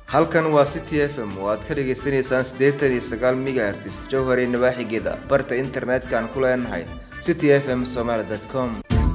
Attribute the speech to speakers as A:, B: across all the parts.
A: halkan waa city f m oo aad ka dhagaysanaysaan siddeetan iyo sagaal megahertz jowhar iyo nawaaxigeeda barta internetka aan ku leenahay city f m somaly com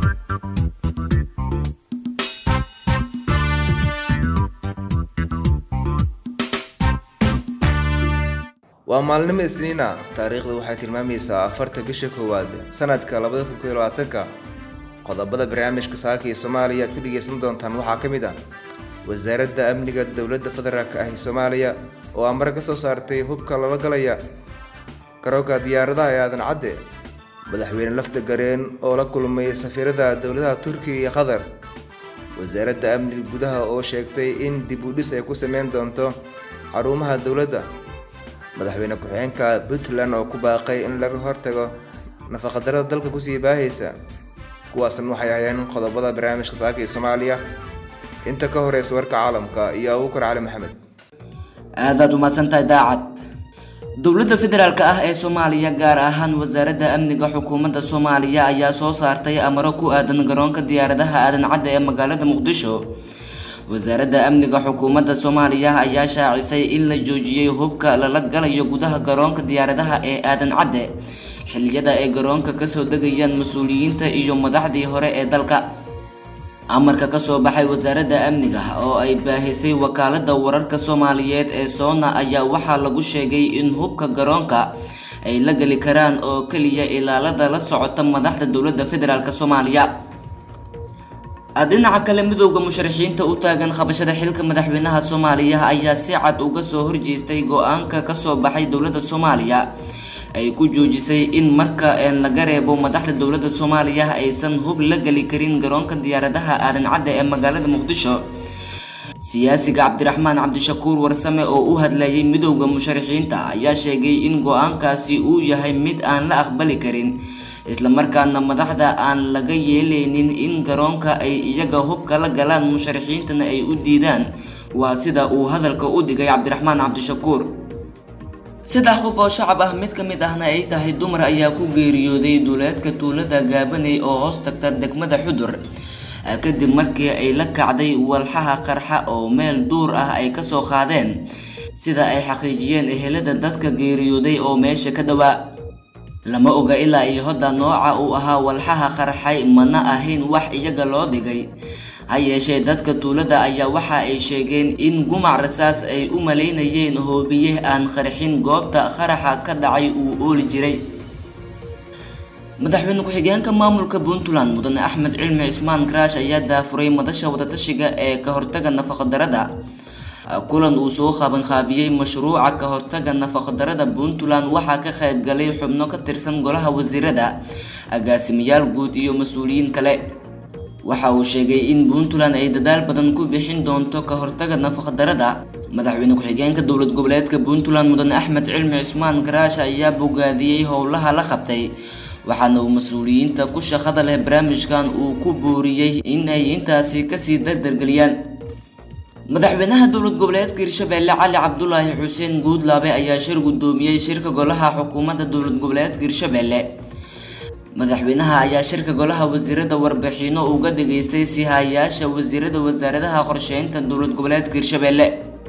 A: waa maalnimo isniina taariikhdu waxay tilmaamaysaa afarta bisha koowaad sanadka labada kun iyo labaatanka qodobada barnaamijka saaka iyo soomaaliya aad ku dhegaysan doontaan waxaa ka mid ah wasaaradda amniga dowladda federaalk ah ee soomaaliya oo amar ka soo saartay hubka lala galaya garoonka diyaaradaha ee aadan cadde madaxweyne lafta gareen oo la kulmay safiirada dowladaha turkiga iyo qatar wasaaradda amniga gudaha oo sheegtay in dib u dhis ay ku sameyn doonto xarumaha dowladda madaxweyne ku-xigeenka puntland oo ku baaqay in laga hortago nafaqadarada dalka kusii baahaysa kuwaasna waxay ahayeen qodobada barnaamijka saaka iyo soomaaliya inta ka horeysa warka caalamka iyo abuukar cali maxamed
B: aadaad umahadsantahay daacad dowladda federaalk ah ee soomaaliya gaar ahaan wasaaradda amniga xukuumadda soomaaliya ayaa soo saartay amaro ku aadan garoonka diyaaradaha aadan cadde ee magaalada muqdisho wasaaradda amniga xukuumadda soomaaliya ayaa shaacisay in la joojiyey hubka lala galayo gudaha garoonka diyaaradaha ee aadan cadde xilliyada ay garoonka kasoo degayaan mas-uuliyiinta iyo madaxdii hore ee dalka amarka kasoo baxay wasaaradda amniga oo ay baahisay wakaalada wararka soomaaliyeed ee soona ayaa waxaa lagu sheegay in hubka garoonka ay la geli karaan oo keliya ilaalada la socota madaxda dowladda federaalk soomaaliya dhinaca kale midooda musharaxiinta u taagan qabashada xilka madaxweynaha soomaaliya ayaa si cad uga soo horjeestay go-aanka kasoo baxay dowladda soomaaliya ay ku joojisay in marka laga reebo madaxda dowladda soomaaliya aysan hub la geli karin garoonka diyaaradaha aadan cadde ee magaalada muqdisho siyaasiga cabdiraxmaan cabdishakuur warsame oo u hadlayay midooda musharaxiinta ayaa sheegay in go-aankaasi uu yahay mid aan la aqbali karin islamarkaana madaxda aan laga yeeleynin in garoonka ay iyaga hubka la galaan musharaxiintana ay u diidaan waa sida uu hadalka u dhigay cabdiraxmaan cabdishakuur saddex qof oo shacab ah mid ka mid ahna ay tahay dumar ayaa ku geeriyooday duuleedka tuulada gaabaney oo hoos tagta degmada xudur kadib markii ay la kacday walxaha qarxa oo meel duur ah ay kasoo qaadeen sida ay xaqiijiyeen ehelada dadka geeriyooday oo meesha ka dhowaa lama oga ilaa iyo hodda nooca uu ahaa walxaha qarxay mana ahayn wax iyaga loo dhigay ha yeeshee dadka tuulada ayaa waxa ay sheegeen in gumac rasaas ay u malaynayeen hoobiye aan qarxin goobta qaraxa ka dhacay uu ooli jiray madaxweyne ku-xigeenka maamulka puntland mudane axmed cilmi cismaan karaash ayaa daafuray madasha wadatashiga ee ka hortaga nafaqadarada kulan uu soo qabanqaabiyey mashruuca ka hortaga nafaqadarada puntland waxaa ka qaybgalay xubno ka tirsan golaha wasiirada agaasimayaal guud iyo mas-uuliyiin kale waxa uu sheegay in puntland ay dadaal badan ku bixin doonto ka hortaga nafaqadarada madaxweyne ku-xigeenka dowlad goboleedka puntland mudane axmed cilmi cismaan karaash ayaa bogaadiyey howlaha la qabtay waxaana uu mas-uuliyiinta ku shaqada leh barnaamijkan uu ku booriyey in ay intaasi kasii dardargeliyaan madaxweynaha dowlad goboleedka hirshabeelle cali cabdulaahi xuseen guudlaabe ayaa shir guddoomiyey shirka golaha xukuumadda dowlad goboleedka hirshabeelle madaxweynaha ayaa shirka golaha wasiirada warbixino uga dhageystay sihayaasha wasiirada wasaaradaha qorsheynta dowlad goboleedka hirshabeelle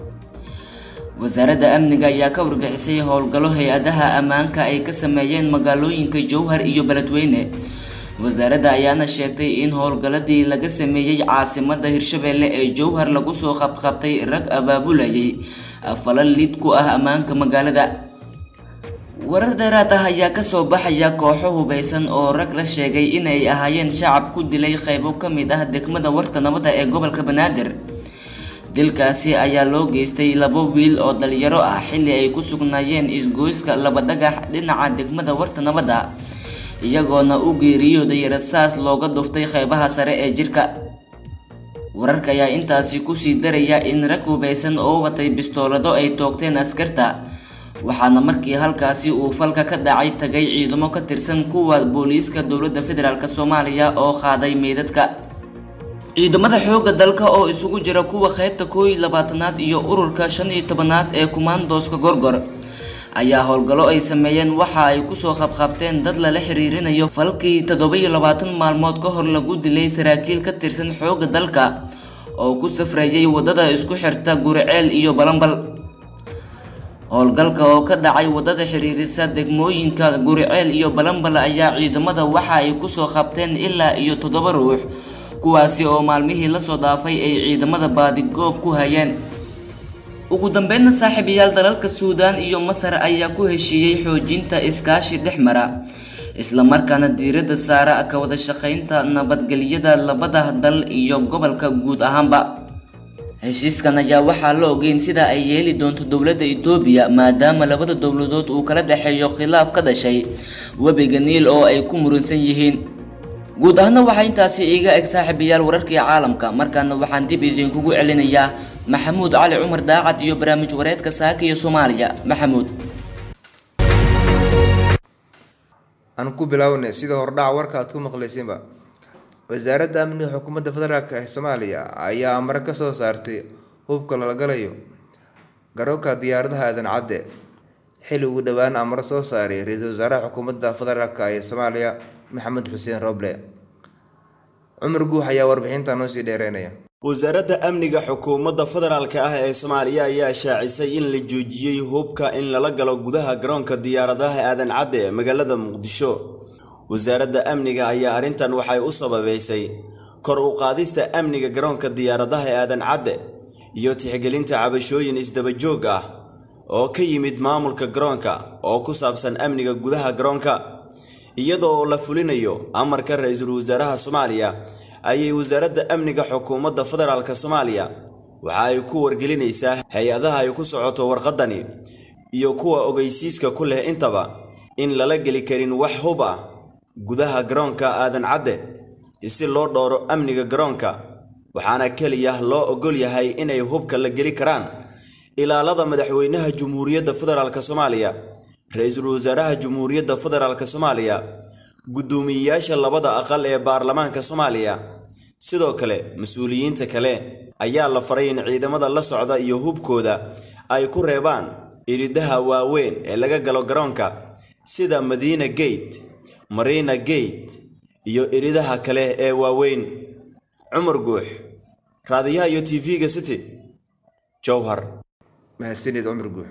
B: wasaaradda amniga ayaa ka warbixisay howlgallo hay-adaha ammaanka ay ka sameeyeen magaalooyinka jowhar iyo beledweyne wasaaradda ayaana sheegtay in howlgalladii laga sameeyey caasimada hirshabeelle ee jowhar lagu soo qabqabtay rag abaabulayay falal lid ku ah ammaanka magaalada warar dheeraad ah ayaa kasoo baxaya kooxo hubeysan oo rag la sheegay inay ahaayeen shacab ku dilay qaybo ka mid ah degmada warta nabadda ee gobolka banaadir dilkaasi ayaa loo geystay labo wiil oo dhalinyaro ah xilli ay ku sugnaayeen isgoyska laba dhagax dhinaca degmada warta nabadda iyagoona u geeriyooday rasaas looga dhuftay qaybaha sare ee jirka wararka ayaa intaasi kusii daraya in rag hubeysan oo watay bistoolado ay toogteen askarta waxaana markii halkaasi uu falka ka dhacay tagay ciidamo ka tirsan kuwa booliiska dowladda federaalk soomaaliya oo qaaday meydadka ciidamada xoogga dalka oo isugu jira kuwa qaybta koow iyo labaatanaad iyo ururka shan iyo tobanaad ee kumaandooska gorgor ayaa howlgallo ay sameeyeen waxa ay kusoo qabqabteen dad lala xiriirinayo falkii toddoba iyo labaatan maalmood ka hor lagu dilay saraakiil ka tirsan xoogga dalka oo ku safrayay wadada isku xirta guriceel iyo balambal howlgalka oo ka dhacay wadada xiriirisa degmooyinka guriceel iyo balambal ayaa ciidamada waxa ay kusoo qabteen ilaa iyo toddoba ruux kuwaasi oo maalmihii lasoo dhaafay ay ciidamada baadigoob ku hayeen ugu dambeynna saaxiibayaal dalalka suudaan iyo masar ayaa ku heshiiyey xoojinta iskaashi dhex mara islamarkaana diiradda saara ka wada shaqaynta nabadgelyada labada dal iyo gobolka guud ahaanba heshiiskan ayaa waxaa la ogeyn sida ay yeeli doonto dowladda itoobiya maadaama labada dowladood uu kala dhexeeyo khilaaf ka dhashay webiga niil oo ay ku muransan yihiin guud ahaana waxaa intaasi iiga eg saaxiibayaal wararkii caalamka markaana waxaan dib idinkugu celinayaa maxamuud cali cumar daacad iyo barnaamij wareedka saaka iyo soomaaliya maxamuud
A: aan ku bilownay sida hordhaca warka aad ku maqlaysinba wasaaradda amniga xukuumadda federaalk ee soomaaliya ayaa amare ka soo saartay hubka lala galayo garoonka diyaaradaha aadan cadde xili ugu dhowaan amaro soo saaray ra-iisul wasaaraha xukuumadda federaalk ee soomaaliya maxamed xuseen roble cumar guux ayaa warbixinta noo sii dheereynaya
C: wasaaradda amniga xukuumadda federaalka ah ee soomaaliya ayaa shaacisay in la joojiyey hubka in lala galo gudaha garoonka diyaaradaha aadan cadde ee magaalada muqdisho wasaaradda amniga ayaa arrintan waxay u sababeysay kor u qaadista amniga garoonka diyaaradaha ee aadan cadde iyo tixgelinta cabashooyin isdabajoog ah oo ka yimid maamulka garoonka oo ku saabsan amniga gudaha garoonka iyadoo la fulinayo amarka ra-iisul wasaaraha soomaaliya ayay wasaaradda amniga xukuumadda federaalka soomaaliya waxa ay ku wargelinaysaa hay-adaha ay ku socoto warqaddani iyo kuwa ogeysiiska ku leh intaba in lala geli karin wax hub ah gudaha garoonka aadan cadde si loo dhowro amniga garoonka waxaana keliya loo ogol yahay inay hubka la geli karaan ilaalada madaxweynaha jumhuuriyadda federaalk soomaaliya ra-iisul wasaaraha jumhuuriyadda federaalk soomaaliya guddoomiyeyaasha labada aqal ee baarlamaanka soomaaliya sidoo kale mas-uuliyiinta kale ayaa la faray in ciidamada la socda iyo hubkooda ay ku reebaan iridaha waaweyn ee laga galo garoonka sida madiina gate marina gate iyo iridaha kale ee waaweyn cumar guux raadiyaha iyo tv-ga city jowhar
A: mahadsanid cumar guux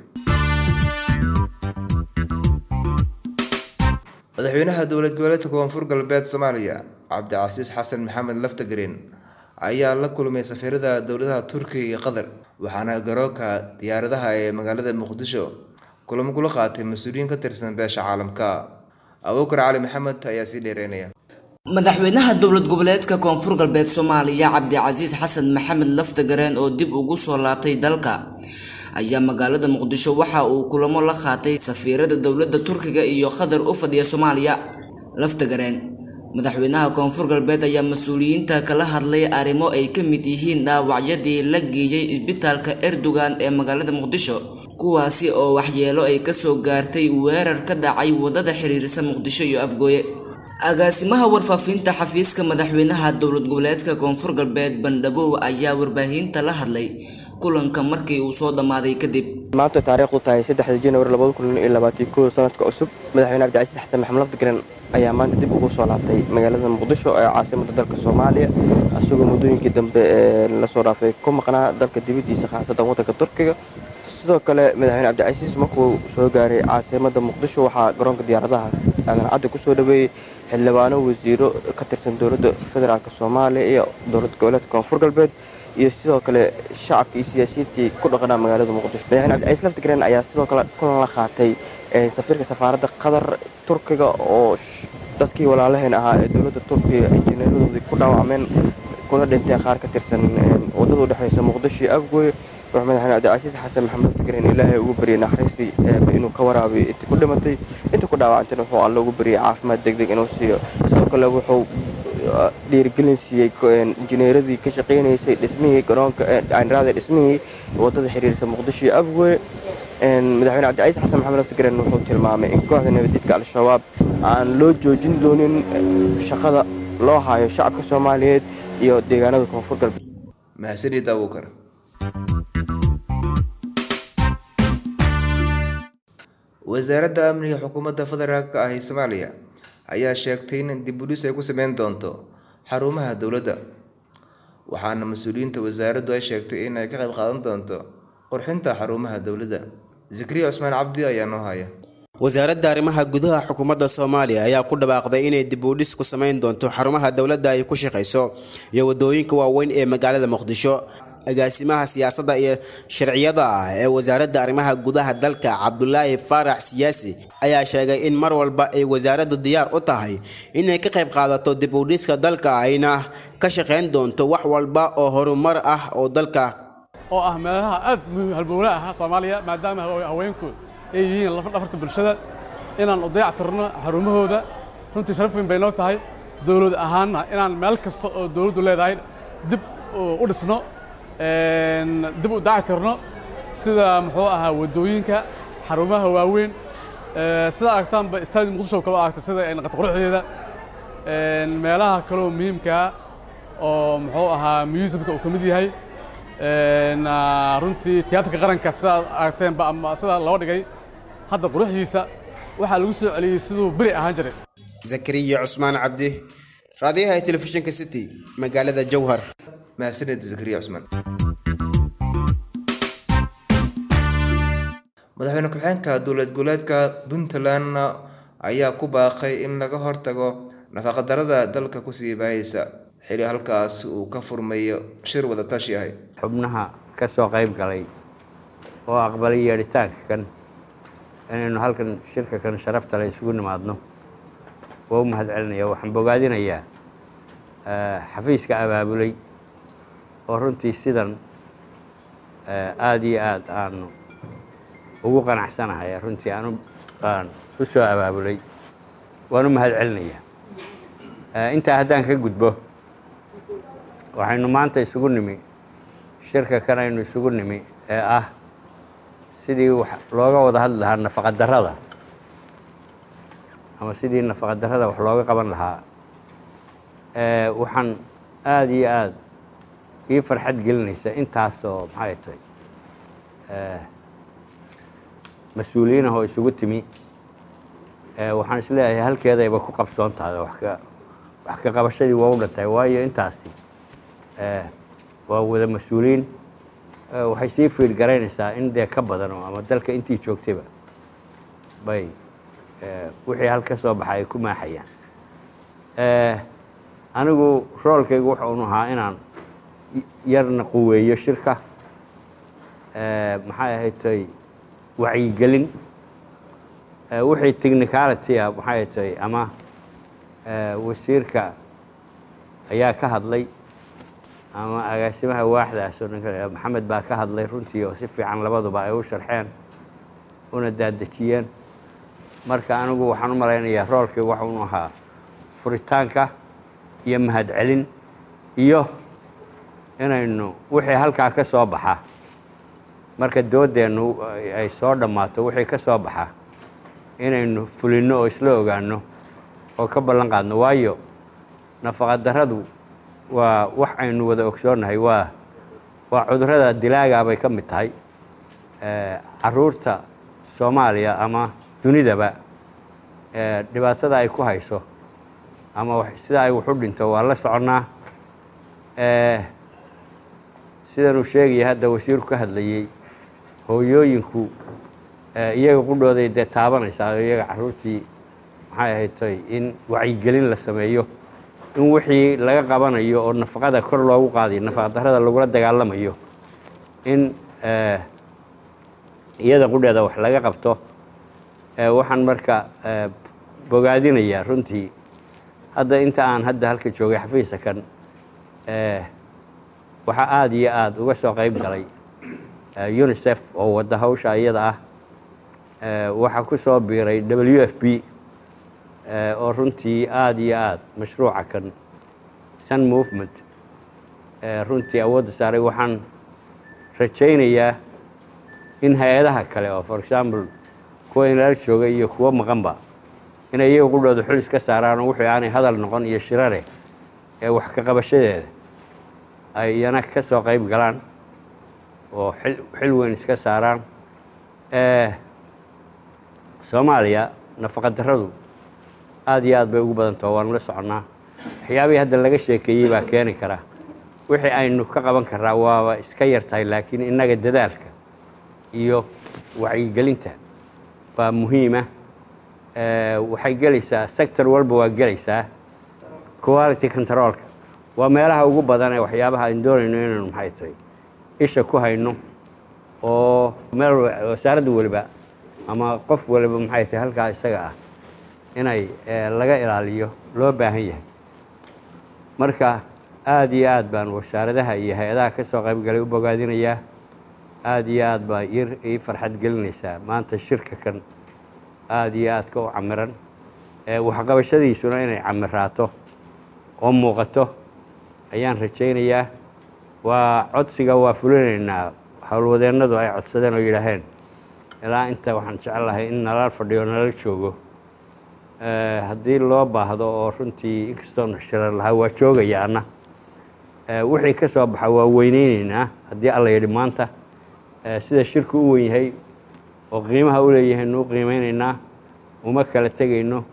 A: madaxweynaha dowlad goboleedka koonfur galbeed soomaaliya cabdicasiis xasan maxamed laftagreen ayaa la kulmay safiirada dowladaha turkiga iyo qatar waxaana garoonka diyaaradaha ee magaalada muqdisho kulamo kula qaatay mas-uuliyiin ka tirsan beesha caalamka abuukar cali maxamed ayaa sii dheereynaya
B: madaxweynaha dowlad goboleedka koonfur galbeed soomaaliya cabdicasiis xasan maxamed laftagareen oo dib ugu soo laabtay dalka ayaa magaalada muqdisho waxa uu kulamo la qaatay safiirada dowladda turkiga iyo qatar u fadhiya soomaaliya laftagareen madaxweynaha koonfur galbeed ayaa mas-uuliyiinta kala hadlay arrimo ay ka mid yihiin dhaawacyadii la geeyey isbitaalka erdogan ee magaalada muqdisho kuwaasi oo waxyeelo ay kasoo gaartay weerar ka dhacay wadada xiriirisa muqdisho iyo afgooye agaasimaha warfaafinta xafiiska madaxweynaha dowlad goboleedka koonfur galbeed bandhabow ayaa warbaahinta la hadlay kulanka markii uu soo dhammaaday kadib
D: maanta taariikhdu tahay saddexda januari labada kun iyo labaatan kow sanadka cusub madaxweyne cabdicasiis xasan maxamed lafdagaren ayaa maanta dib ugu soo laabtay magaalada muqdisho ee caasimada dalka soomaaliya isagoo muddooyinkii dambe lasoo dhaafay ku maqnaa dalka dibadiisa khaasadan waddanka turkiga sidoo kale madaxweyne cabdicasiis markuu soo gaaray caasimada muqdisho waxaa garoonka diyaaradaha aadan cadde kusoo dhaweeyey xildhibaano wasiiro ka tirsan dowladda federaalk soomaaliya iyo dowlad goboleedka koonfur galbeed iyo sidoo kale shacabka iyo siyaasiyiintii ku dhaqanaa magaalada muqdisho madaxweyne cabdicasiis laftigreen ayaa sidoo kale kulan la qaatay safiirka safaaradda qatar turkiga oo dadkii walaalaheen ahaa ee dowladda turkiga injineeradoodii ku dhaawacmeen kuna dhinteen qaar ka tirsan wadada udhexeysa muqdisho iyo afgooye wuxuu madaxweyne cabdicasiis xasan maxamed laftigreen ilaahay ugu baryay naxariistii inuu ka waraabiyo intii ku dhimatay intii ku dhaawacantayna wuxuu alle ugu baryay caafimaad degdeg inuu siiyo sidoo kale wuxuu dhiirigelin siiyey injineeradii ka shaqeynaysay dhismihii garoonka aanraada dhismihii wadada xiriirisa muqdisho iyo afgoye madaxweyne cabdicasiis xasan maxamed laftigreen wuxuu tilmaamay in kooxda nabadjidka al-shabaab aan loo joojin doonin shaqada loo hayo shacabka soomaaliyeed iyo deegaanada koonfur galbeed
A: mahadsanid abuukar wasaaradda amniga xukuumadda federaalk ah ee soomaaliya ayaa sheegtay in dib udhis ay ku sameyn doonto xarumaha dowladda waxaana mas-uuliyiinta wasaaraddu ay sheegtay in ay ka qayb qaadan doonto qurxinta xarumaha dowladda zakariya cusmaan cabdi ayaa noo haya
C: wasaaradda arrimaha gudaha xukuumadda soomaaliya ayaa ku dhawaaqday inay dib u dhis ku samayn doonto xarumaha dowladda ay ku shaqayso iyo waddooyinka waaweyn ee magaalada muqdisho agaasimaha siyaasadda iyo sharciyada ah ee wasaaradda arrimaha gudaha dalka cabdulaahi faarax siyaasi ayaa sheegay in mar walba ay wasaaraddu diyaar u tahay inay ka qayb qaadato dib u dhiska dalka ayna ka shaqayn doonto wax walba oo horumar ah oo dalka
E: oo ah meelaha aad muhiim halbowle ah soomaaliya maadaama haweenku ay yihiin lafdhafarta bulshada inaan u dayactirno xarumahooda runtii sharaf weyn bay noo tahay dowlad ahaanna inaan meel kasta oo dowladdu leedahay dib u dhisno dib u dayactirno sida muxuu ahaa waddooyinka xarumaha waaweyn sida aragtaanba istaadi muqdisho kaloo aragtay sida ay naqata quruxdeeda meelaha kaloo muhiimkaa oo muxuu ahaa museumka uu ka mid yahay runtii tiyaatarka qaranka sidaad aragteenba ama sida loo dhigay hadda quruxdiisa waxaa lagu soo celiyey siduu beri ahaan jiray
C: zakariya cusmaan cabdi raadiyaha telefishinka city magaalada jowhar
A: mahadsanid zakariya cusmaan madaxweyne ku-xigeenka dowlad goboleedka puntland ayaa ku baaqay in laga hortago nafaqadarada dalka kusii baahaysa xili halkaas uu ka furmayo shir wada tashi ahay
F: xubnaha ka soo qayb galay oo aqbalay yeedhitaanka kan inaynu halkan shirka kan sharafta le isugu nimaadno waa u mahad celinaya waxaan bogaadinayaa xafiiska abaabulay oo runtii sidan aada iyo aad aanu ugu qanacsanahay runtii aanu aan u soo abaabulay waan u mahad celinayaa intaa haddaan ka gudbo waxaynu maanta isugu nimi shirka kan aynu isugu nimi ee ah sidii wax looga wada hadli lahaa nafaqadarrada ama sidii nafaqadarrada wax looga qaban lahaa waxaan aada iyo aada ii farxad gelinaysa intaasoo maxay tahay mas-uuliyiin ah oo isugu timi waxaan isleeyahay halkeedayba ku qabsoon tahay wax ka wax ka qabashadii waa u dhantahay waayo intaasi waa wada mas-uuliyiin waxay sii fiid garaynaysaa in dee ka badan oo ama dalka intii joogtayba bay wixii hal ka soo baxa ay ku maaxayaan anigu roolkaygu waxa unu ahaa inaan yarna quweeyo shirka maxay ahayd tay wacyigelin wixii technicality ah maxay tay ama wasiirka ayaa ka hadlay ama agaasimaha waaxdaas oo ninka maxamed baa ka hadlay runtii oo si fiican labaduba ay u sharxeen una daadejiyeen marka anigu waxaan u malaynayaa roolkii waxa unu ahaa furitaanka iyo mahadcelin iyo inaynu wixii halkaa ka soo baxa marka doodeennu ay soo dhammaato wixii ka soo baxa inaynu fulinno oo isla ogaanno oo ka ballan qaadno waayo nafaqadarradu waa wax aynu wada ogsoonnahay waa waa cudurrada dilaagaa bay ka mid tahay caruurta soomaaliya ama dunidaba dhibaatada ay ku hayso ama sida ay waxu dhinto waa la soconnaa sidanuu sheegaya hadda wasiirku ka hadlayey hooyooyinku iyaga qudhooday dee taabanaysaa iyaga caruurtii maxay ahayd tay in wacyigelin la sameeyo in wixii laga qabanayo oo nafaqada kor loogu qaadayo nafaqadarrada lagula dagaalamayo in iyada qudheeda wax laga qabto waxaan marka bogaadinayaa runtii hadda inta aan hadda halka joogay xafiisa kan waxaa aada iyo aada uga soo qayb galay unisef oo wadda hawsha iyada ah waxaa ku soo biiray w f b oo runtii aada iyo aada mashruuca kan sun movement runtii awoodda saaray waxaan rajaynayaa in hay-adaha kale oo for example kuwa inala jooga iyo kuwo maqanba inay iyaga qudhooda xulis ka saaraan oo wixii aanay hadal noqon iyo shirare ee wax ka qabashadeeda ay iyana ka soo qayb galaan oo xil xil weyn iska saaraan soomaaliya nafaqadarradu aada iyo aad bay ugu badantaho waanu la soconnaa waxyaabihii hadda laga sheekeeyey baa keeni kara wixii aynu ka qaban karaa waaba iska yar tahay laakiin innaga dadaalka iyo wacyigelinta baa muhiima waxay gelaysaa sector walba waa gelaysaa quality controlka waa meelaha ugu badan ee waxyaabaha aan doonayno inaynu maxay tahay isha ku hayno oo meel wasaaradda weliba ama qof waliba maxay tahay halkaa isaga ah inay laga ilaaliyo loo baahan yahay marka aada iyo aad baan wasaaradaha iyo hay-adaha ka soo qaybgalay u bogaadinayaa aada iyo aad baa ii farxad gelinaysaa maanta shirka kan aada iyo aadka u camiran waxqabashadiisuna inay camiraato oo muuqato ayaan rajaynayaa waa codsiga waa fulinaynaa howlwadeennadu ay codsadeen oo yidhaaheen ilaa inta waxaan jecel lahay in nala fadhiyo nala joogo haddii loo baahdo oo runtii inkastoona shirar lahaa waa joogaya anna wixii ka soo baxa waa weyneyneynaa haddii alla yidhi maanta sida shirku u wen yahay oo qiimaha u leeyahaynu u qiimeyneynaa uma kala tegayno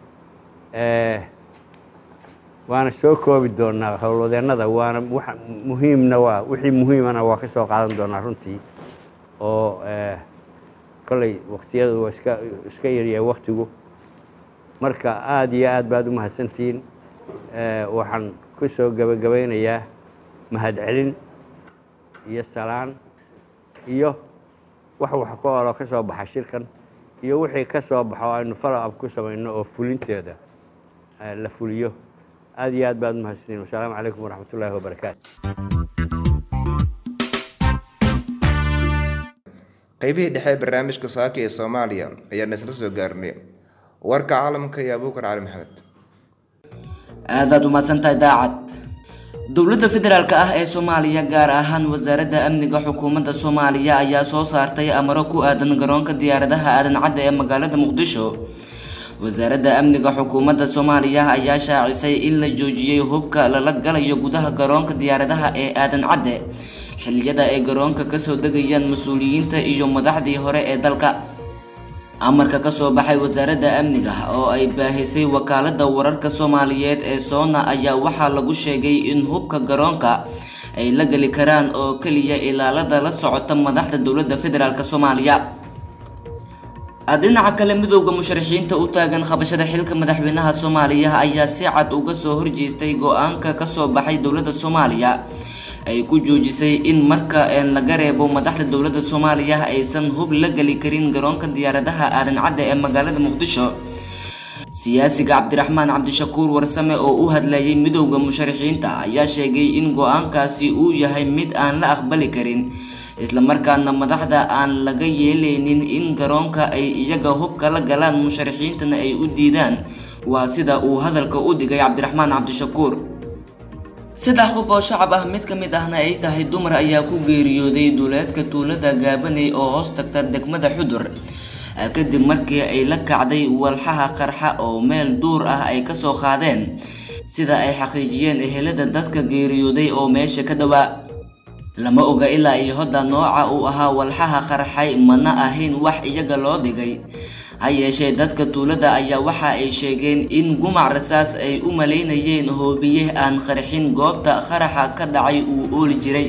F: waana soo koobi doonaa howlwadeennada waana muhiimna waa wixii muhiimana waa ka soo qaadan doonaa runtii oo kolley waktiyadu waa iska iska yaryahay waktigu marka aada iyo aad baad u mahadsantihiin waxaan ku soo gebagabaynayaa mahadcelin iyo salaan iyo wax wax ku oloo ka soo baxa shirkan iyo wixii ka soo baxo aynu follow up ku samayno oo fulinteeda la fuliyo aada iyo aad baad u mahadsantihiin wasalaamu calaykum waraxmat ullaahi wabarakaatu
A: qaybihii dhexe ee barnaamijka saaka ee soomaaliya ayaan isla soo gaarnay warka caalamka iyo abuukar cali maxamed
B: aadaad umahadsantahay daacad dowladda federaalk ah ee soomaaliya gaar ahaan wasaaradda amniga xukuumadda soomaaliya ayaa soo saartay amaro ku aadan garoonka diyaaradaha aadan cadde ee magaalada muqdisho wasaaradda amniga xukuumadda soomaaliya ayaa shaacisay in la joojiyey hubka lala galayo gudaha garoonka diyaaradaha ee aadan cadde xilliyada ay garoonka kasoo degayaan mas-uuliyiinta iyo madaxdii hore ee dalka amarka kasoo baxay wasaaradda amniga oo ay baahisay wakaalada wararka soomaaliyeed ee soona ayaa waxaa lagu sheegay in hubka garoonka ay la geli karaan oo keliya ilaalada la socota madaxda dowladda federaalk soomaaliya dhinaca kale midowda musharaxiinta u taagan qabashada xilka madaxweynaha soomaaliya ayaa si cad uga soo horjeestay go-aanka kasoo baxay dowladda soomaaliya ay ku joojisay in marka laga reebo madaxda dowladda soomaaliya aysan hub la geli karin garoonka diyaaradaha aadan cadde ee magaalada muqdisho siyaasiga cabdiraxmaan cabdishakuur warsame oo u hadlayay midowda musharaxiinta ayaa sheegay in go-aankaasi uu yahay mid aan la aqbali karin islamarkaana madaxda aan laga yeeleynin in garoonka ay iyaga hubka la galaan musharaxiintana ay u diidaan waa sida uu hadalka u dhigay cabdiraxmaan cabdishakuur saddex qof oo shacab ah mid ka mid ahna ay tahay dumar ayaa ku geeriyooday duuleedka tuulada gaabaney oo hoos tagta degmada xudur kadib markii ay la kacday walxaha qarxa oo meel duur ah ay kasoo qaadeen sida ay xaqiijiyeen ehelada dadka geeriyooday oo meesha ka dhowaa lama oga ilaa iyo hodda nooca uu ahaa walxaha qarxay mana ahayn wax iyaga loo dhigay ha yeeshee dadka tuulada ayaa waxa ay sheegeen in gumac rasaas ay u malaynayeen hoobiye aan qarxin goobta qaraxa ka dhacay uu ooli jiray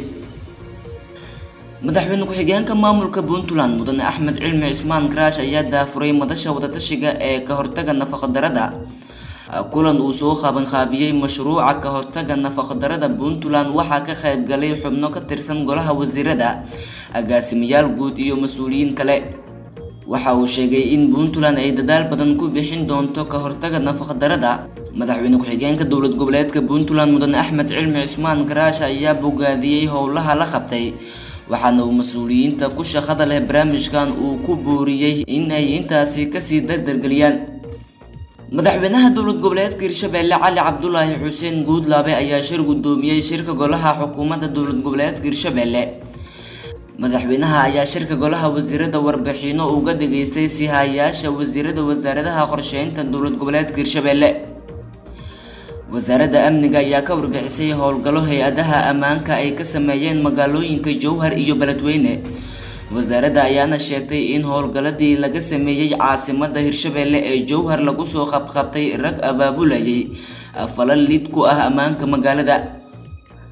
B: madaxweyne ku-xigeenka maamulka puntland mudane axmed cilmi cismaan karaash ayaa daafuray madasha wadatashiga ee ka hortaga nafaqodarada kulan uu soo qabanqaabiyey mashruuca ka hortaga nafaqodarada puntland waxaa ka qayb galay xubno ka tirsan golaha wasiirada agaasimayaal guud iyo mas-uuliyiin kale waxa uu sheegay in puntland ay dadaal badan ku bixin doonto ka hortaga nafaqdarada madaxweyne ku-xigeenka dowlad goboleedka puntland mudane axmed cilmi cismaan karaash ayaa bogaadiyey howlaha la qabtay waxaana uu mas-uuliyiinta ku shaqada leh barnaamijkan uu ku booriyey in ay intaasi kasii dardargeliyaan madaxweynaha dowlad goboleedka hirshabeelle cali cabdulaahi xuseen guudlaabe ayaa shir gudoomiyey shirka golaha xukuumadda dowlad goboleedka hirshabeelle madaxweynaha ayaa shirka golaha wasiirada warbixino uga dhageystay sihayaasha wasiirada wasaaradaha qorsheynta dowlad goboleedka hirshabeelle wasaaradda amniga ayaa ka warbixisay howlgallo hay-adaha ammaanka ay ka sameeyeen magaalooyinka jowhar iyo beledweyne wasaaradda ayaana sheegtay in howlgalladii laga sameeyey caasimada hirshabeelle ee jowhar lagu soo qabqabtay rag abaabulayay falal lid ku ah ammaanka magaalada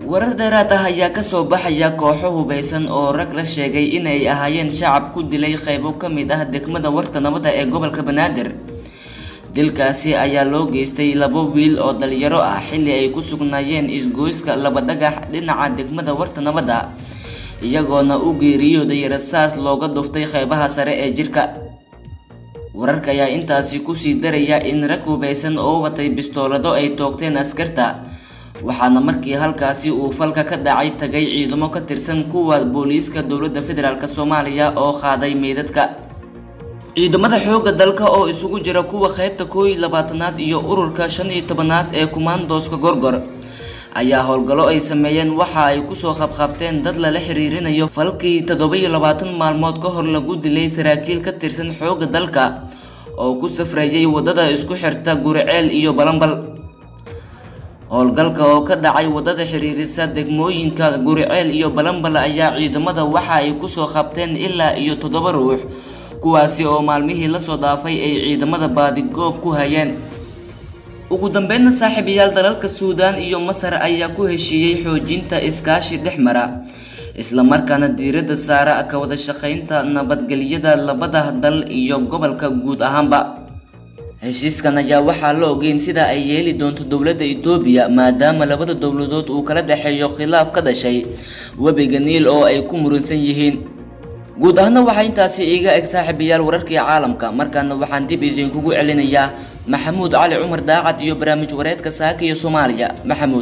B: warar dheeraad ah ayaa kasoo baxaya kooxo hubeysan oo rag la sheegay inay ahaayeen shacab ku dilay qaybo ka mid ah degmada warta nabadda ee gobolka banaadir dilkaasi ayaa loo geystay labo wiil oo dhalinyaro ah xilli ay ku sugnaayeen isgoyska laba dhagax dhinaca degmada warta nabadda iyagoona u geeriyooday rasaas looga dhuftay qaybaha sare ee jirka wararka ayaa intaasi kusii daraya in rag hubeysan oo watay bistoolado ay toogteen askarta waxaana markii halkaasi uu falka ka dhacay tagay ciidamo ka tirsan kuwa booliiska dowladda federaalk soomaaliya oo qaaday meydadka ciidamada xoogga dalka oo isugu jira kuwa qaybta koow iyo labaatanaad iyo ururka shan iyo tobanaad ee kumaandooska gorgor ayaa howlgallo ay sameeyeen waxa ay kusoo qabqabteen dad lala xiriirinayo falkii toddoba-iyo labaatan maalmood ka hor lagu dilay saraakiil ka tirsan xoogga dalka oo ku safrayay waddada isku xirta guriceel iyo balambal howlgalka oo ka dhacay waddada xiriirisa degmooyinka guriceel iyo balambal ayaa ciidamada waxa ay kusoo qabteen ilaa iyo toddoba ruux kuwaasi oo maalmihii lasoo dhaafay ay ciidamada baadigoob ku hayeen ugu dambeynna saaxiibayaal dalalka suudaan iyo masar ayaa ku heshiiyey xoojinta iskaashi dhex mara islamarkaana diiradda saara ka wada shaqaynta nabadgelyada labada dal iyo gobolka guud ahaanba heshiiskan ayaa waxaa la ogeyn sida ay yeeli doonto dowladda itoobiya maadaama labada dowladood uu kala dhexeeyo khilaaf ka dhashay webiga niil oo ay ku muransan yihiin guud ahaana waxaa intaasi iiga eg saaxiibayaal wararkii caalamka markaana waxaan dib idinkugu celinayaa maxamuud cali cumar daacad iyo barnaamij wareedka saaka iyo soomaaliya maxamuud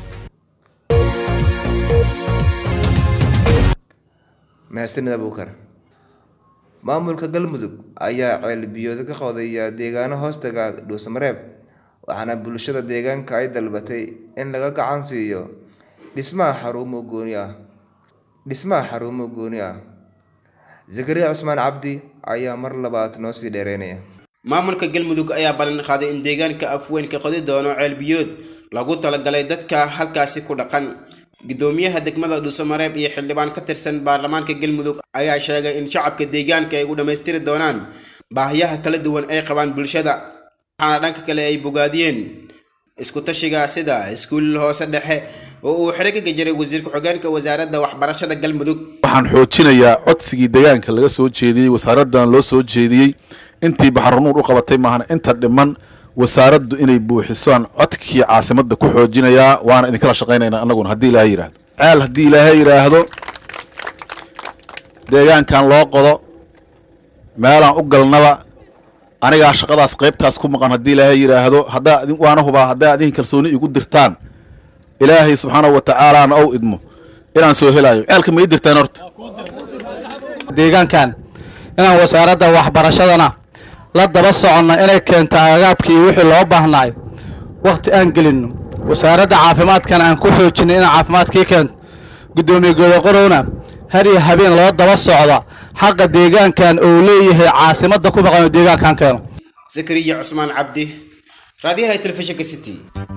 A: mahadsanid abuukar maamulka galmudug ayaa ceelbiyooda ka qodaya deegaano hoostaga dhuusamareeb waxaana bulshada deegaanka ay dalbatay in laga gacan siiyo dhismaha xarumo gooni ah dhismaha xarumo gooni ah zakariya cusmaan cabdi ayaa mar labaad noo sii dheereynaya
G: maamulka galmudug ayaa ballan qaaday in deegaanka afweynka qodi doono ceelbiyood lagu talagalay dadka halkaasi ku dhaqan gudoomiyaha degmada dhuusamareeb iyo xildhibaan ka tirsan baarlamaanka galmudug ayaa sheegay in shacabka deegaanka ay u dhammaystiri doonaan baahiyaha kala duwan ay qabaan bulshada waxaana dhanka kale ay bogaadiyeen isku tashiga sida iskuul hoose dhexe oo uu xero ka gajiray wasiir ku-xigeenka wasaaradda waxbarashada galmudug
H: waxaan xoojinayaa codsigii deegaanka laga soo jeediyey wasaaraddan loo soo jeediyey intii baxranuur u qabatay maahan inta dhiman wasaaraddu inay buuxisaan codkii caasimadda ku xoojinayaa waana idinkala shaqaynaynaa annaguna haddii ilaahay yidhaahdo ceel haddii ilaahay yidhaahdo deegaankan loo qodo meelaan u galnaba anigaa shaqadaas qaybtaas ku maqan haddii ilaahay yidhaahdo haddaa waana hubaa haddaa adinka kalsooni igu dirtaan ilaahay subxaanahu wa tacaalaana ou idmo inaan soo helaayo ceelka ma ii dirtaan horta
I: deegaankan inaan wasaaradda waxbarashadana la daba soconno inay keento agaabkii wixii loo baahnaay wakhti aan gelinno wasaaradda caafimaadkana aan ku xoojinay inaan caafimaadkii keento guddoomiye godoqorowna har iyo habeen loo daba socda xaqa deegaankan uu leeyahay caasimadda ku maqan oo deegaankan keeno
G: zakariya cusmaan cabdi raadiyaha telefishinka city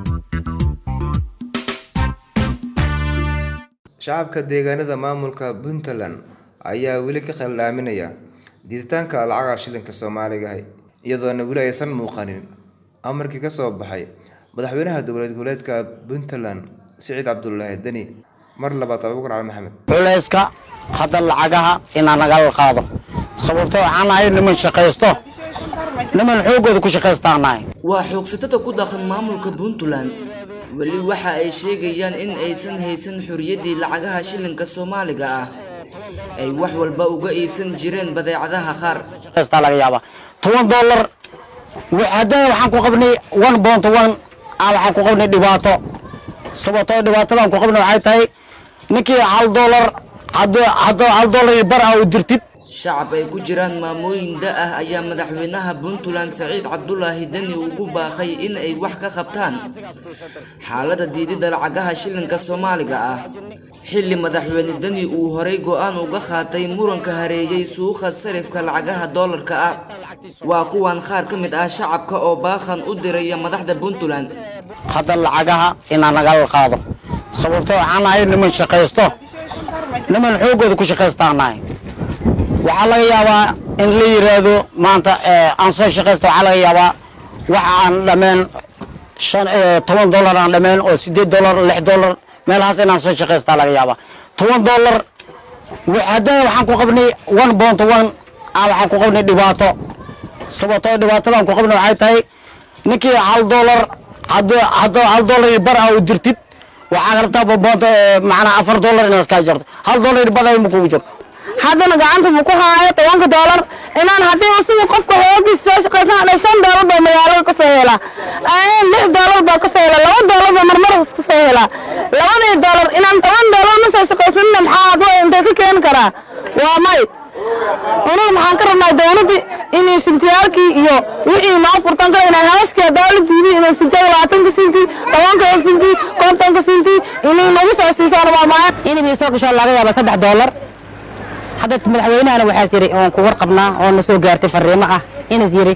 A: shacabka deegaanada maamulka puntland ayaa weli ka khaldhaaminaya diiditaanka lacagaha shilinka soomaaliga iyadoona weli aysan muuqanin amarkii ka soo baxay madaxweynaha dowlad goboleedka puntland siciid cabdulaahi deni mar labaad abuukar cali maxamed
I: culayska hadda lacagaha inaan nagala qaado sababto waxaan nahay niman shaqaysto niman xooggooda ku shaqaystaan nahay
B: waa xoogsatada ku dhaqan maamulka puntland weli waxa ay sheegayaan in aysan haysan xorriyaddii lacagaha shilinka soomaaliga ah ay wax walba uga iibsan jireen badeecadaha qaar
I: shaqaystaa laga yaabaa toban dollar haddana waxaan ku qabnay one bont one aan waxaan ku qabnay dhibaato sababtoo dhibaatadan ku qabnay waxay tahay ninkii hal dollar hadduu hadduu hal dollar iyo bar ah u dirtid
B: shacab ay ku jiraan maamooyin da ah ayaa madaxweynaha puntland saciid cabdulaahi deni ugu baaqay in ay wax ka qabtaan xaaladda diididda lacagaha shilinka soomaaliga ah xilli madaxweyne deni uu horay go'aan uga qaatay muranka hareeyey suuqa sarifka lacagaha doolarka ah waa kuwan qaar ka mid ah shacabka oo baaqan u diraya madaxda puntland
I: hadda lacagaha inaan nagala qaado sababto waxaan nahay niman shaqaysto niman xooggooda ku shaqaystaan nahay waxaa laga yaabaa in la yidhaahdo maanta aan soo shaqaysta waxaa laga yaabaa waxa aan dhameen shan toban dollar aan dhameen oo siddeed dollar lix dollar
J: meelahaas inaan soo shaqaystaa laga yaabaa toban dollar haddana waxaan ku qabnay one bont one waxaan ku qabnay dhibaato sababtoo dhibaatadan ku qabnay waxay tahay ninkii hal dollar haddoo hal dollar iyo bar ah u dirtid waxaa rabtaa boonta macnaa afar dollar inaad iskaa jarto hal dollar iyo bar ma kugu jirto
K: haddana gacanta buu ku haayo tobanka doolar inaan haddii isagu qofka hoogiis soo shaqaysan hadhay shan doolar baa magaalada ka soo helaa lix doolar baa ka soo helaa laba doolar baa marmar ka soo helaa labadii doolar inaan toban doolar ma soo shaqaysanina maxaa adwa intay ka keeni karaa waa may aniga maxaan ka rabnaa dowladda inay sintiyaalkii iyo wixii noo furtan kara inay haaskii dowladdiibi inay sintiyaal labaatanka sinti tobanka sinti kontonka sinti inay nagu soo siisaan waa maaya
J: inay soo gasho laga yaaba saddex doolar hadda madaxweynahana waxaas yiri oon ku warqabnaa oo na soo gaartay fariimo ah inas yiri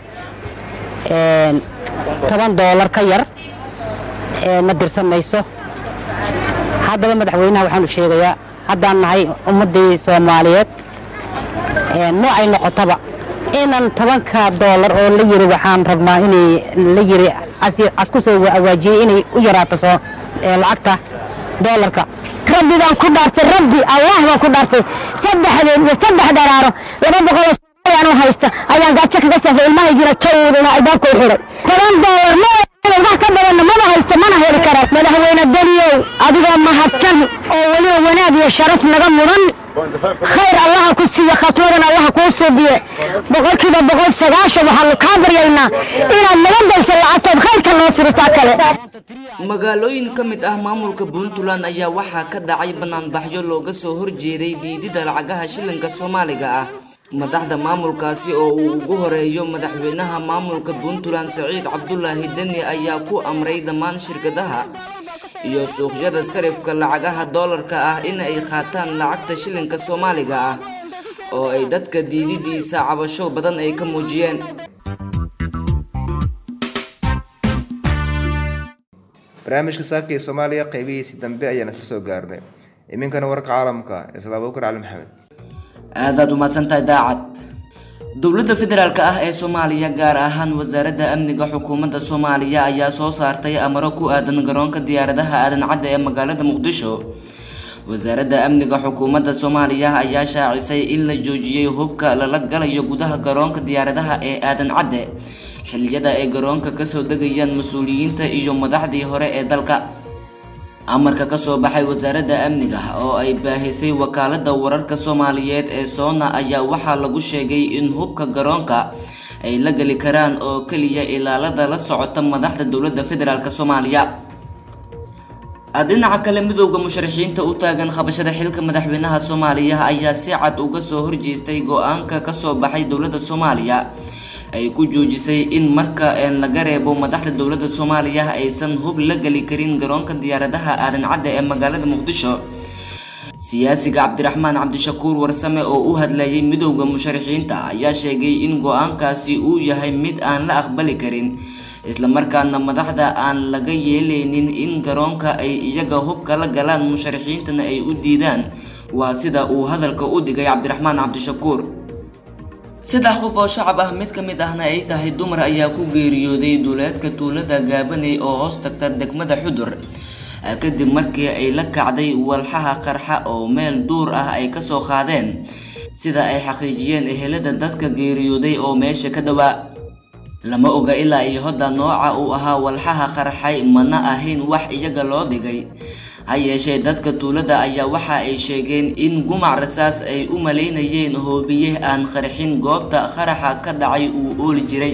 J: toban doolar ka yar ma dirsan mayso haddaba madaxweynaha waxaan u sheegayaa haddaan nahay ummaddii soomaaliyeed noocay noqotaba inan tobanka doolar oo la yiri waxaan rabnaa inay la yiri asku soo awaajiyey inay u yaraato soo lacagta doolarka
K: rabbi baan ku dhaartay rabbi allah baan ku dhaartay saddexdeed iyo saddex dharaaro laba boqol oo haysta ayaan gaajo kaga safray ilmahaygiina jawdana albaabka u xiray toban doolar ma wax ka badanna maba haysto mana heli kara madaxweyne daliyow adigoo mahadsan oo weliba wanaag iyo sharaf naga mudan khayr allaha ku siiyo khatwadan allaha kuu suubiye boqolkiiba boqol sagaashan waxaanu kaa baryaynaa inaad naga dayso lacagtood khayrka noo firisaa kale
B: magaalooyin ka mid ah maamulka puntland ayaa waxaa ka dhacay banaanbaxyo looga soo horjeeday diidida lacagaha shilinka soomaaliga ah madaxda maamulkaasi oo uu ugu horeeyo madaxweynaha maamulka puntland saciid cabdulaahi deni ayaa ku amray dhammaan shirkadaha iyo suuqyada sarifka lacagaha doolarka ah in ay qaataan lacagta shilinka soomaaliga ah oo ay dadka diididiisa cabasho badan ay ka muujiyeen
A: barnaamijka saaka ee soomaaliya qeybihiisii dambe ayaan isla soo gaarnay iminkana warka caalamka isla abuukar cali maxamed
B: aadaad umahadsantahay daacad dowladda federaalk ah ee soomaaliya gaar ahaan wasaaradda amniga xukuumadda soomaaliya ayaa soo saartay amaro ku aadan garoonka diyaaradaha aadan cadde ee magaalada muqdisho wasaaradda amniga xukuumadda soomaaliya ayaa shaacisay in la joojiyey hubka lala galayo gudaha garoonka diyaaradaha ee aadan cadde xilliyada ay garoonka kasoo degayaan mas-uuliyiinta iyo madaxdii hore ee dalka amarka kasoo baxay wasaaradda amniga oo ay baahisay wakaalada wararka soomaaliyeed ee soona ayaa waxaa lagu sheegay in hubka garoonka ay la geli karaan oo keliya ilaalada la socota madaxda dowladda federaalk soomaaliya dhinaca kale midooda musharaxiinta u taagan qabashada xilka madaxweynaha soomaaliya ayaa si cad uga soo horjeestay go-aanka kasoo baxay dowladda soomaaliya ay ku joojisay in marka laga reebo madaxda dowladda soomaaliya aysan hub la geli karin garoonka diyaaradaha aadan cadde ee magaalada muqdisho siyaasiga cabdiraxmaan cabdishakuur warsame oo u hadlayay midowda musharaxiinta ayaa sheegay in go-aankaasi uu yahay mid aan la aqbali karin islamarkaana madaxda aan laga yeeleynin in garoonka ay iyaga hubka la galaan musharaxiintana ay u diidaan waa sida uu hadalka u dhigay cabdiraxmaan cabdishakuur saddex qof oo shacab ah mid ka mid ahna ay tahay dumar ayaa ku geeriyooday duuleedka tuulada gaabaney oo hoos tagta degmada xudur kadib markii ay la kacday walxaha qarxa oo meel duur ah ay kasoo qaadeen sida ay xaqiijiyeen ehelada dadka geeriyooday oo meesha ka dhowaa lama oga ilaa iyo hodda nooca uu ahaa walxaha qarxay mana ahayn wax iyaga loo dhigay ha yeeshee dadka tuulada ayaa waxa ay sheegeen in gumac rasaas ay u malaynayeen hoobiye aan qarxin goobta qaraxa ka dhacay uu ooli jiray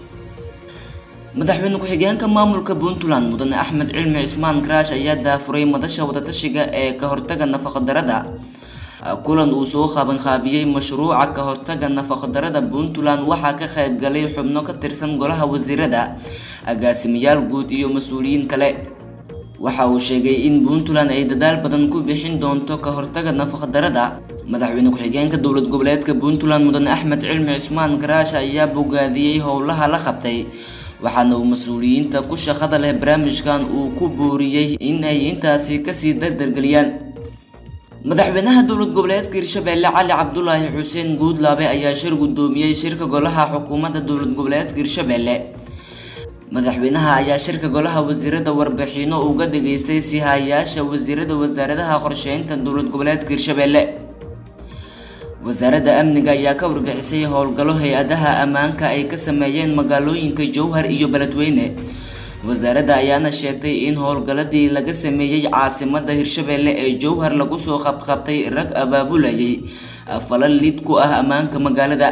B: madaxweyne ku-xigeenka maamulka puntland mudane axmed cilmi cismaan karaash ayaa daafuray madasha wadatashiga ee ka hortaga nafaqadarada kulan uu soo qabanqaabiyey mashruuca ka hortaga nafaqadarada puntland waxaa ka qaybgalay xubno ka tirsan golaha wasiirada agaasimayaal guud iyo mas-uuliyiin kale waxa uu sheegay in puntland ay dadaal badan ku bixin doonto ka hortaga nafaqadarada madaxweyne ku-xigeenka dowlad goboleedka puntland mudane axmed cilmi cismaan karaash ayaa bogaadiyey howlaha la qabtay waxaana uu mas-uuliyiinta ku shaqada leh barnaamijkan uu ku booriyey in ay intaasi kasii dardargeliyaan madaxweynaha dowlad goboleedka hirshabeelle cali cabdulaahi xuseen guudlaabe ayaa shir guddoomiyey shirka golaha xukuumadda dowlad goboleedka hirshabeelle madaxweynaha ayaa shirka golaha wasiirada warbixino uga dhageystay sihayaasha wasiirada wasaaradaha qorsheynta dowlad goboleedka hirshabelle wasaaradda amniga ayaa ka warbixisay howlgallo hay-adaha ammaanka ay ka sameeyeen magaalooyinka jowhar iyo beledweyne wasaaradda ayaana sheegtay in howlgalladii laga sameeyey caasimada hirshabelle ee jowhar lagu soo qabqabtay rag abaabulayay falal lid ku ah ammaanka magaalada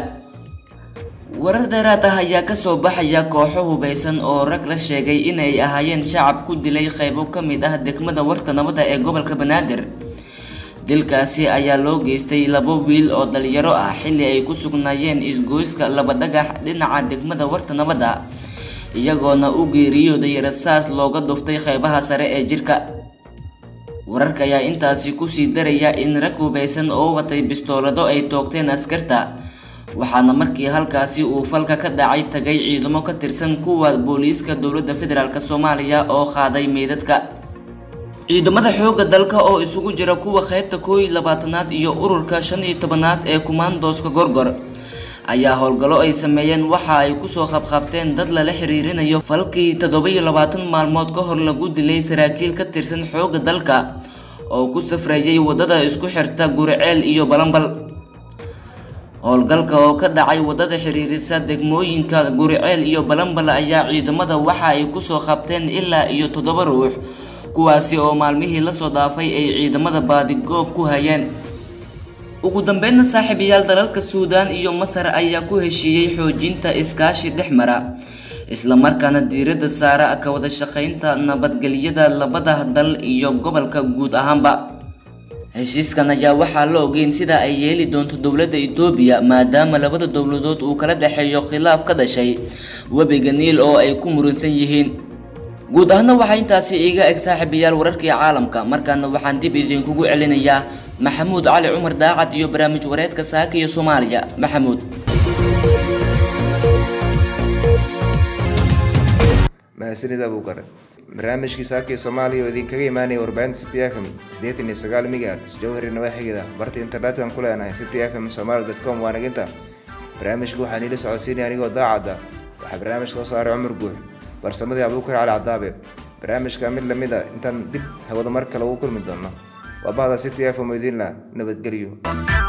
B: warar dheeraad ah ayaa kasoo baxaya kooxo hubeysan oo rag la sheegay inay ahaayeen shacab ku dilay qaybo ka mid ah degmada warta nabadda ee gobolka banaadir dilkaasi ayaa loo geystay labo wiil oo dhalinyaro ah xilli ay ku sugnaayeen isgoyska laba dhagax dhinaca degmada warta nabadda iyagoona u geeriyooday rasaas looga dhuftay qaybaha sare ee jirka wararka ayaa intaasi kusii daraya in rag hubeysan oo watay bistoolado ay toogteen askarta waxaana markii halkaasi uu falka ka dhacay tagay ciidamo ka tirsan kuwa booliiska dowladda federaalk soomaaliya oo qaaday meydadka ciidamada xoogga dalka oo isugu jira kuwa qaybta koow iyo labaatanaad iyo ururka shan iyo tobanaad ee kumaandooska gorgor ayaa howlgallo ay sameeyeen waxa ay kusoo qabqabteen dad lala xiriirinayo falkii toddoba-iyo labaatan maalmood ka hor lagu dilay saraakiil ka tirsan xoogga dalka oo ku safrayay waddada isku xirta guriceel iyo balambal howlgalka oo ka dhacay waddada xiriirisa degmooyinka guriceel iyo balambal ayaa ciidamada waxa ay kusoo qabteen ilaa iyo toddoba ruux kuwaasi oo maalmihii lasoo dhaafay ay ciidamada baadigoob ku hayeen ugu dambeynna saaxiibayaal dalalka suudaan iyo masar ayaa ku heshiiyey xoojinta iskaashi dhex mara islamarkaana diiradda saara ka wada shaqaynta nabadgelyada labada dal iyo gobolka guud ahaanba heshiiskan ayaa waxaa la ogeyn sida ay yeeli doonto dowladda itoobiya maadaama labada dowladood uu kala dhexeeyo khilaaf ka dhashay webiga niil oo ay ku muransan yihiin guud ahaana waxaa intaasi iiga eg saaxiibayaal wararkii caalamka markaana waxaan dib idinkugu celinayaa maxamuud cali cumar daacad iyo barnaamij wareedka saaka iyo soomaaliya maxamuud
A: mahadsanid abuukar barnaamijkii saakii soomaaliya oo idinkaga imaanaya warbaahinta city f m siddeetan iyo sagaal megahertz jowhari nawaaxigeeda barta internetka ku leenahay city f m somaali dot com waanaginta barnaamijka waxaa niila socodsiinaya anigoo daacadda waxaa barnaamijka soo saaray cumar guux farsamadii abuukar cali cadaabe barnaamijka mid lamid a intaan dib hawada mar kale ugu kulmi doono waa bahda city f m oo idinla nabadgelyo